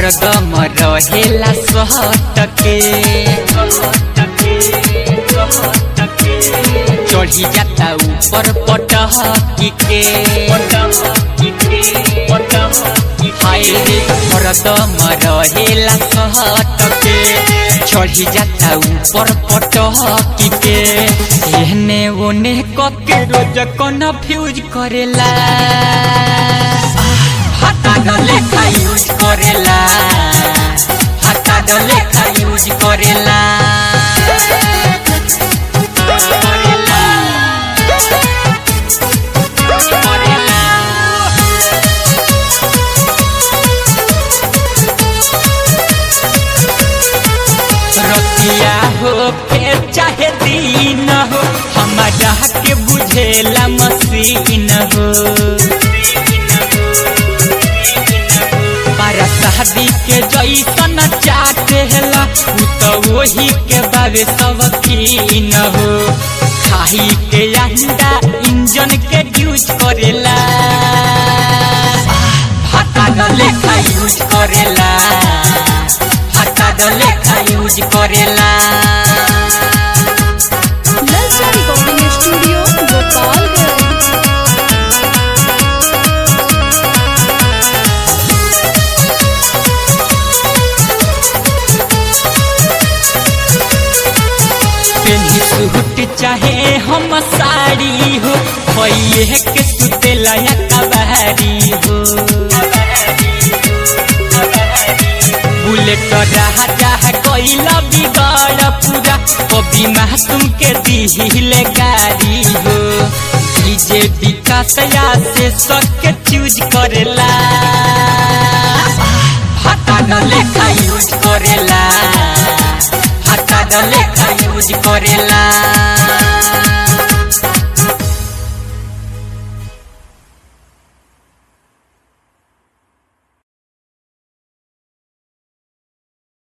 हरदम रहेला सहटके चढ़ी जाता ऊपर पटहकी के हाय रे हरदम रहेला सहटके चढ़ी जाता ऊपर पटहकी के एहने ओने कके रोज कन्फ्यूज करेला हाथा लेखा यूज करेला हाथा लेखा यूज करेला रतिया हो के चाहे दिन हो हमारा के बुझेला मसीन हो पारा शादी के जैसन चाटेला उ तो वही के बारे सब कीन हो खाही के अंडा इंजन के यूज करेला भाता लेखा यूज करेला भाता लेखा यूज करेला नलसा रिकॉर्डिंग स्टूडियो गोपालगंज पेन्ही सूट चाहे हम साड़ी हो भैये के सुतेला या कबारी हो बुलेट राजा कैला बिगाड़ पूरा कभी मासूम के दिहिले गाड़ी हो डीजे विकास या से सबके चूज करेला भाता लेखा यूज करेला हाथा लेखा यूज करेला